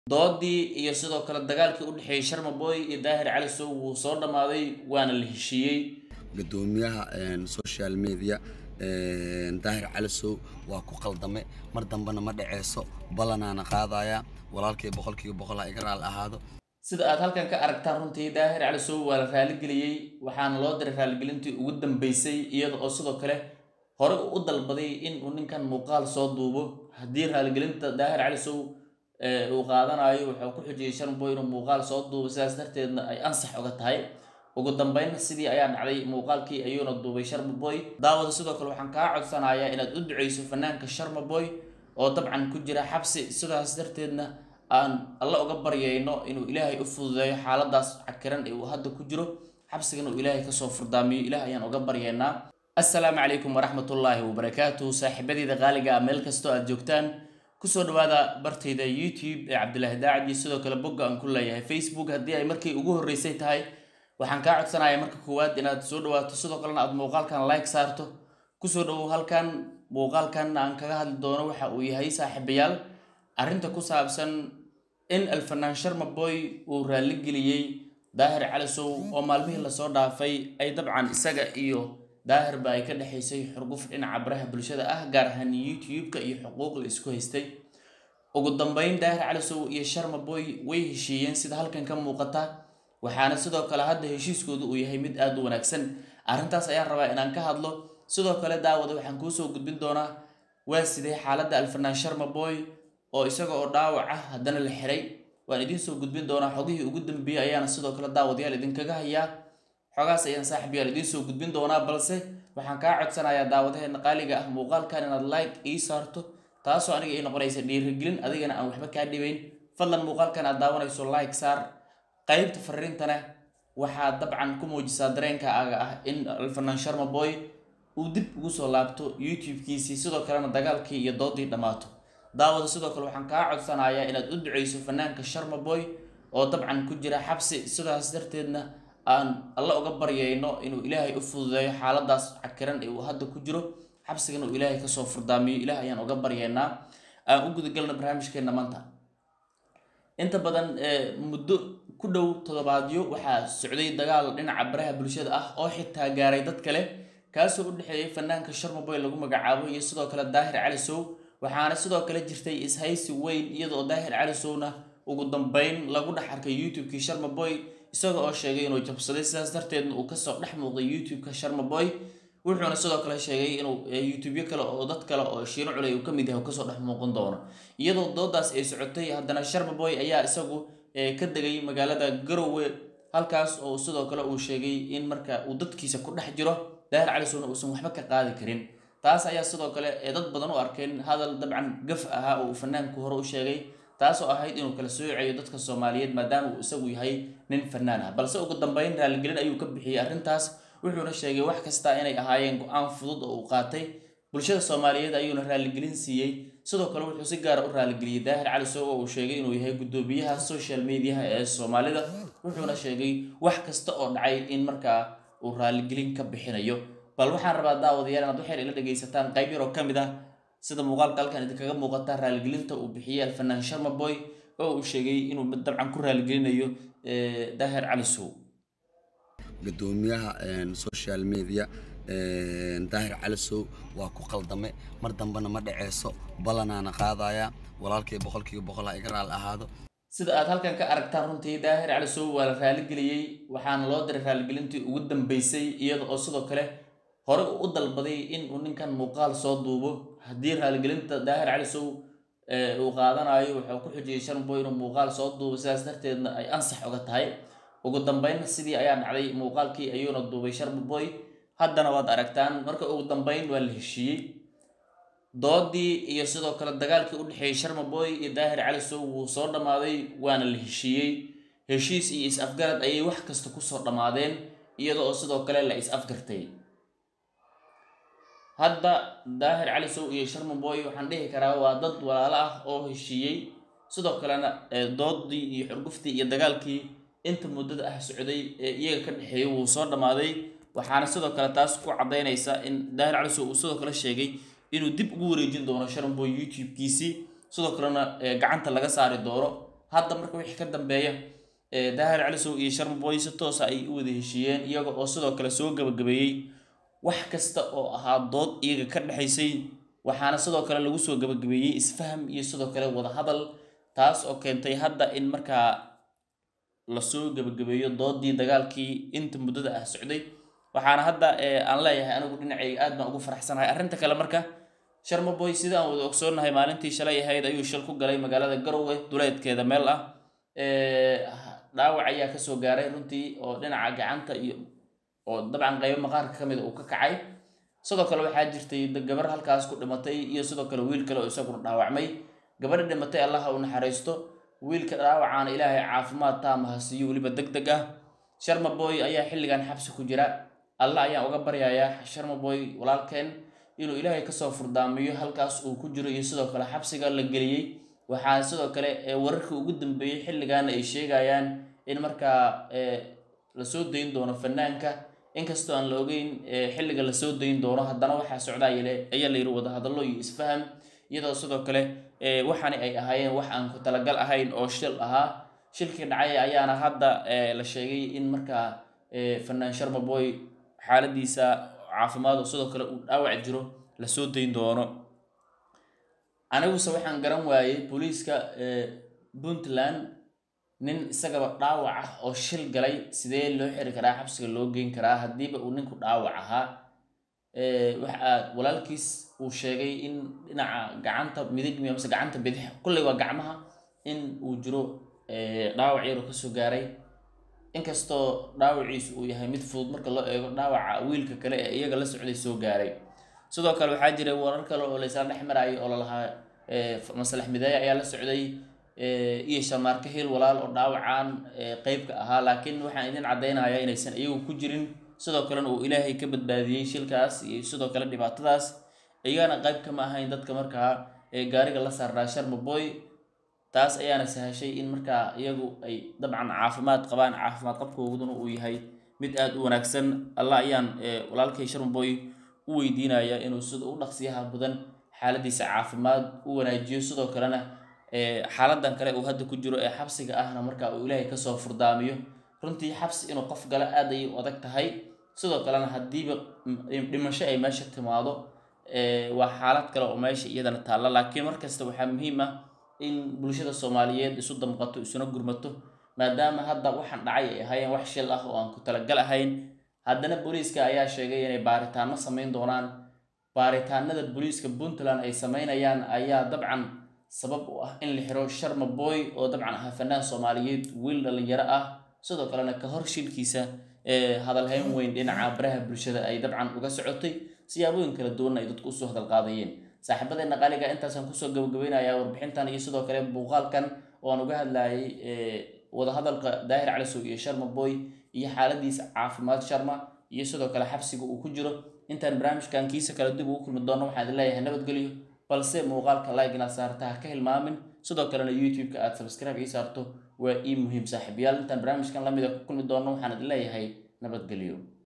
doodii iyo sidoo kale dagaalkii u dhexeeyey sharmaboy iyo daahir cali sow wuu soo dhammaaday waana la heshiiyey gudoomiyaha social media daahir cali sow waa ku qaldame mar dambena ma dhaceyso ballanaana qaadaya walaalkii boqolkiiba boqol ha iga raal ahaado sida aad halkan ka aragtaan runtii daahir cali sow waa la raaligeliyey waxaana loo diray raaligelintii ugu dambeysay iyada oo sidoo kale hore u dalbaday in uu ninkan muuqaal soo duubo haddii raaligelinta daahir cali sow uu qaadanayo wuxuu ku xujiyey sharmaboy inuu muuqaal soo duubo sidaas darteedna ay ansax uga tahay ugu dambeyn sidii ayaa dhacday muuqaalkii ayuuna duubay sharmaboy daawada sidoo kale waxaan kaa codsanayaa inaad u duceyso fanaanka sharmaboy oo dabcan ku jira xabsi sidaas darteedna aan alla uga baryayno inuu ilaahay u fududeeyo xaaladaas cakiran ee uu hadda ku jiro xabsigan uu ilaahay kasoo furdaamiyo ilaah ayaan uga baryaynaa assalaamu calaykum waraxmatullaahi wabarakaatuh saaxiibadeyda qaaliga ah meel kastoo aad joogtaan kusoo dhawaada bartayda youtube ee cabdilaahi daacad iyo sidoo kale bogga aan ku leeyahay facebook haddii ay markii ugu horreysay tahay waxaan kaa codsanayaa marka koowaad inaad soo dhawaato sidoo kalena aad muuqaalkan like saarto kusoo dhawow halkan muuqaalkan aan kaga hadli doono waxa uu yahay saaxiibayaal arrinta ku saabsan in alfanaan sharmaboy uu raaligeliyey daahir cali sow oo maalmihii lasoo dhaafay ay dabcan isaga iyo daahirba ay ka dhexaysay xurguf dhinaca baraha bulshada ah gaar ahaan youtube-ka iyo xuquuq la isku haystay ugu dambeyn daahir cali sow iyo sharmaboy way heshiiyeen sida halkan ka muuqata waxaana sidoo kale hadda heshiiskoodu uu yahay mid aada u wanaagsan arrintaas ayaan rabaa inaan ka hadlo sidoo kale daawada waxaan kuusoo gudbin doonaa waa sidee xaaladda alfanaan sharmaboy oo isaga oo dhaawac ah haddana la xiray waan idiin soo gudbin doonaa xogihii ugu dambeeyey ayaana sidoo kale daawadayaal idinkaga hayaa xogaas ayaan saaxib yaal idiin soo gudbin doonaa balse waxaan kaa codsanayaa daawadaheena qaaliga ah muuqaalkan inaad like ii saarto taasoo aniga ii noqonaysa dhiirigelin adigana aan waxba kaa dhibayn fadlan muuqaalkan aad daawanayso like saar qaybta fariintana waxaad dabcan ku muujisaa dareenkaaga ah in alfanaan sharmaboy uu dib ugu soo laabto youtube-kiisii sidoo kalena dagaalkii iyo doodii dhammaato daawada sidoo kale waxaan kaa codsanayaa inaad u duceyso fanaanka sharmaboy oo dabcan ku jira xabsi sidaas darteedna aan alla uga baryayno inuu ilaahay u fududeeyo xaaladaas cakiran ee uu hadda ku jiro xabsigan uu ilaahay kasoo furdaamiyo ilaah ayaan uga baryaynaa aan u gudagalna barnaamijkeena maanta inta badan muddo ku dhow toddobaadyo waxaa socday dagaal dhinaca baraha bulshada ah oo xitaa gaaray dad kale kaasoo u dhexeeyay fanaanka sharmaboy lagu magacaabo iyo sidoo kale daahir cali sow waxaana sidoo kale jirtay ishaysi weyn iyadoo daahir cali sowna ugu dambeyn lagu dhex arkay youtube-kii sharmaboy isaga oo sheegay inuu jabsaday sidaas darteedna uu kasoo dhex muuqday youtube-ka sharmaboy wuxuuna sidoo kale sheegay inuu youtubyo kale oo dad kale oo shiino culey uu kamid yahay kasoo dhex muuqan doono iyadoo doodaas ay socotay haddana sharmaboy ayaa isagu ka degay magaalada garowe halkaas oo sidoo kale uu sheegay in marka uu dadkiisa ku dhex jiro daahir cali sowna uusan waxba ka qaadi karin taas ayaa sidoo kale dad badan u arkeen hadal dabcan gaf ahaa oo uu fanaanku hore u sheegay taasoo ahayd inuu kala soocayo dadka soomaaliyeed maadaama uu isagu yahay nin fanaan ah balse ugu dambeyn raaligelin ayuu ka bixiyey arrintaas wuxuuna sheegay wax kasta inay ahaayeen go-aan fudud oo uu qaatay bulshada soomaaliyeed ayuuna raaligelin siiyey sidoo kale wuxuu si gaara u raaligeliyey daahir cali sow oo uu sheegay inuu yahay guddoomiyaha social mediaha ee soomaalida wuxuuna sheegay wax kasta oo dhacay in markaa uu raaligelin ka bixinayo bal waxaan rabaa daawadayaal inaad waxyar ila dhegaysataan qayb yar oo ka mid ah sida muuqaalka halkan idinkaga muuqata raaligelinta uu bixiyey alfanaan sharmaboy oo uu sheegay inuu dabcan ku raaligelinayo daahir cali sow gudoomiyaha social media daahir cali sow waa ku qaldame mar dambena ma dhaceyso ballanaana qaadaya walaalkii boqolkiiba boqol ha iga raal ahaado sida aad halkan ka aragtaan runtii daahir cali sow waa la raaligeliyey waxaana loo diray raaligelintii ugu dambeysay iyada oo sidoo kale hore u dalbaday in uu ninkan muuqaal soo duubo haddii raaligelinta daahir cali sow uu qaadanayo wuxuu ku xujiyey sharmaboy inuu muuqaal soo duubo sidaas darteedna ay ansax uga tahay ugu dambeyn sidii ayaa dhacday muuqaalkii ayuuna duubay sharmaboy haddana waad aragtaan marka ugu dambeyn waa la heshiiyey doodii iyo sidoo kale dagaalkii u dhexeeyey sharmaboy iyo daahir cali sow wuu soo dhammaaday waana la heshiiyey heshiis iyo is-afgarad ayay wax kasta kusoo dhammaadeen iyada oo sidoo kale la is-afgartay hadda daahir cali sow iyo sharmaboy waxaan dhihi karaa waa dad walaalo ah oo heshiiyey sidoo kalena doodii iyo xurguftii iyo dagaalkii inta muddada ah socday ee iyaga ka dhexeeyay wuu soo dhammaaday waxaana sidoo kale taas ku caddaynaysa in daahir cali sow uu sidoo kale sheegay inuu dib ugu wareejin doono sharmaboy youtube-kiisii sidoo kalena gacanta laga saari doono hadda marka wixii ka dambeeya daahir calisow iyo sharmaboy si toosa ay u wada heshiiyeen iyaga oo sidoo kale soo gabagabeeyey wax kasta oo ahaa dood iyaga ka dhexaysay waxaana sidoo kale lagu soo gabagabeeyey isfaham iyo sidoo kale wadahadal taas oo keentay hadda in markaa lasoo gabagabeeyo doodii dagaalkii inta muddada ah socday waxaana hadda aan leeyahay anigu dhinacay aad baan ugu faraxsanahay arrinta kale marka sharmaboy sida aan wada ogsoonnahay maalintii shalay ahayd ayuu shil ku galay magaalada garowe duleedkeeda meel ah dhaawac ayaa kasoo gaaray runtii oo dhinaca gacanta iyo oo dabcan qaybo maqaarka ka mida uu ka kacay sidoo kale waxaa jirtay gabar halkaas ku dhimatay iyo sidoo kale wiil kale oo isaguna dhaawacmay gabadha dhimatay allaha u naxariisto wiilka dhaawacaana ilaahay caafimaad taama ha siiyo weliba deg deg ah sharmaboy ayaa xilligan xabsi ku jira alla ayaan uga baryayaa sharmaboy walaalkeen inuu ilaahay kasoo furdaamiyo halkaas uu ku jiro iyo sidoo kale xabsiga la geliyey waxaa sidoo kale wararkii ugu dambeeyey xilligaana ay sheegayaan in markaa lasoo dayn doono fanaanka inkastoo aan la ogeyn xilliga lasoo dayn doono haddana waxaa socdaa ayaa la yidhi wadahadallo iyo isfaham iyadoo sidoo kale waxaani ay ahaayeen wax aan ku talagal ahayn oo shil ahaa shilkii dhacay ayaana hadda la sheegay in markaa fanaan sharmaboy xaaladiisa caafimaad oo sidoo kale uu dhaawac jiro lasoo dayn doono aniguse waxaan garan waayey booliiska puntland nin isagaba dhaawac ah oo shil galay sidee loo xiri karaa xabsiga loo geyn karaa haddiiba uu ninku dhaawac ahaa waxa walaalkiis uu sheegay in dhinaca gacanta midig mase gacanta bidix kulley waa gacmaha in uu jiro dhaawac yaroo kasoo gaaray inkastoo dhaawaciisu uu yahay mid fudud marka loo eego dhaawaca wiilka kale ee iyaga la socday soo gaaray sidoo kale waxaa jiray warar kale oo laysla dhex maraayo oo lalahaa masalax mideeye ayaa la socday iyo shamaarka hil walaal oo dhaawacan qeybka ahaa laakiin waxaan idin caddaynaya inaysan iyagu ku jirin sidoo kalena uu ilaahay ka badbaadiyey shilkaas iyo sidoo kale dhibaatadaas iyagana qayb kama ahayn dadka markaa gaariga la saaraa sharmaboy taas ayaana sahashay in markaa iyagu ay dabcan caafimaad qabaan caafimaad qabkooduna uu yahay mid aada u wanaagsan alla ayaan walaalkay sharmaboy u weydiinaya inuu sida u dhaqsiyaha badan xaaladiisa caafimaad u wanaajiyo sidoo kalena xaaladan kale uu hadda ku jiro ee xabsiga ahna markaa uu ilaahay kasoo furdaamiyo runtii xabsi inuu qof gala aad ayay u adag tahay sidoo kalena haddiiba dhimasho ay meesha timaado waa xaalad kale oo meesha iyadana taalla laakiin markasta waxaa muhiim ah in bulshada soomaaliyeed isu damqato isuna gurmato maadaama hadda waxaan dhacay ay ahaayeen wax shil ah oo aan ku talagal ahayn haddana booliiska ayaa sheegay inay baaritaano samayn doonaan baaritaanada booliiska puntland ay samaynayaan ayaa dabcan sabab u ah in la xiro sharma boy oo dabcan ahaa fanaan soomaaliyeed wiil dhalinyaro ah sidoo kalena ka hor shilkiisa hadalhayn weyn dhinaca baraha bulshada ay dabcan uga socotay siyaabooyin kala duwanna ay dadku usoo hadal qaadayeen saaxiibadeena qaaliga intaasaan kusoo gabagabaynayaa warbixintan iyo sidoo kale muuqaalkan oo aan uga hadlayay wadahadalka daahir calisow iyo sharma boy iyo xaaladiisa caafimaad sharma iyo sidoo kale xabsiga uu ku jiro intaan barnaamijkan kiisa kale dib ugu kulmi doono waxaan idin leeyahay nabadgelyo balse muuqaalka like inaad saarta ha ka hilmaamin sidoo kalena youtube-ka aad subscribe ii saarto waa ii muhiim saaxiibayaal intaan barnaamijkan lamida ku kulmi doono waxaan idin leeyahay nabadgelyo